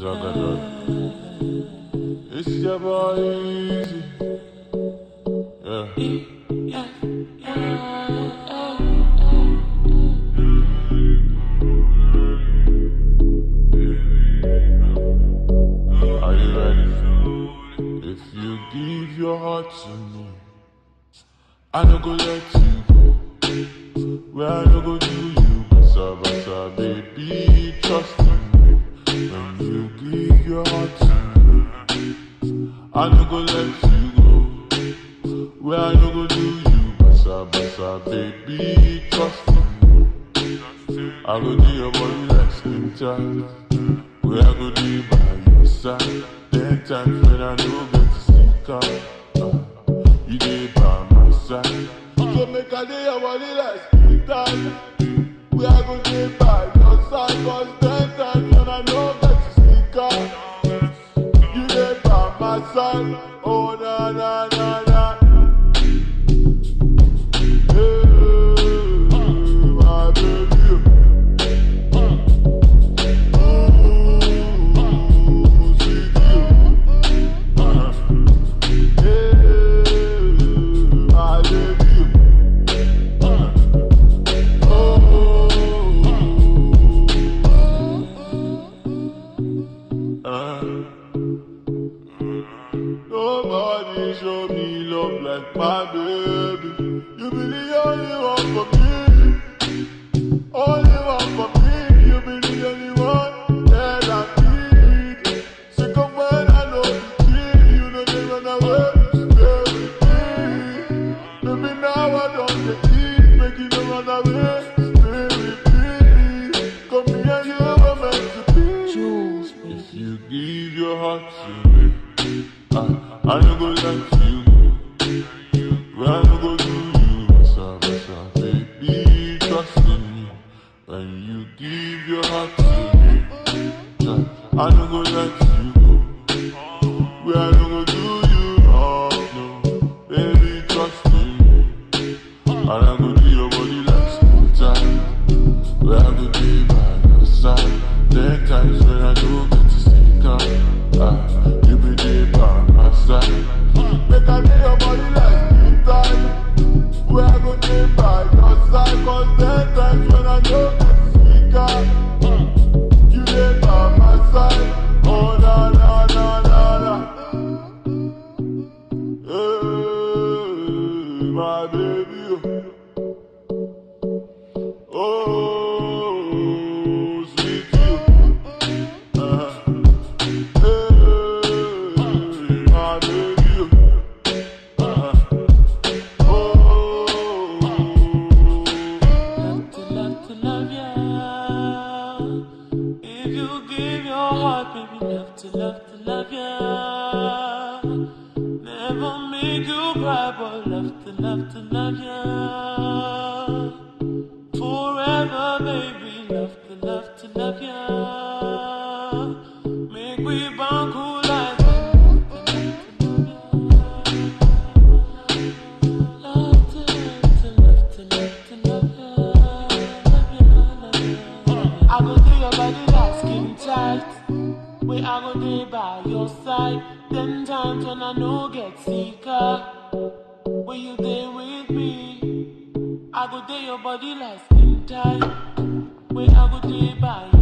Zagadot. It's your boy Easy. Yeah. Are you ready? If you give your heart to me, I no go let you go. Where I no go do you, basa basa, baby, trust in me. When you give your heart to me, I no go let you go. Where I no go do you, basa basa, baby, trust in me. I go do your body like skin tight. Where I go do by your side. Ten times when I no get to sneak out. uh, You dey by my side. So make I do your body like skin tight. Where I go do by your side. Cause ten times when I no get to sneak out. You dey by my side. Oh na na na na. Hey, my baby. Nobody show me love like my baby. You be the only one for me. Only one for me, you be the only one that I need. Second when I know the key, you know they run away, stay with me. Baby now I don't get eat, make you no run away, stay with me. Come here, you were meant to be. If you give your heart to me, I, I no go let you go. When I no go do you, basa basa, baby, trust in me. When you give your heart to me, yeah, I no go let you go. When I no go do you wrong, no, baby, trust in me. And I go do your body like skin tight. Where I go be by your side. Ten times when I do get to sneak out, ah, you be there by my side. Make I do your body like skin tight. Where I go be by your side. Cause ten times when I do get to sneak out, you there by my side. Oh na na na na na. Hey, my baby. Oh, sweet you. Uh, hey, my baby. Uh, oh, Love to love to love ya. If you give your heart, baby, love to love to love ya. Never make you cry, but love to love to love ya. Forever, baby, love to love to love ya. Make we bond cool like Love to love to love to love to love ya. Love ya, love ya. I go do your body like skin tight. Where I go there by your side. Ten times when I no get sicker. When you there with me. I go there your body like skin tight. Where I go there by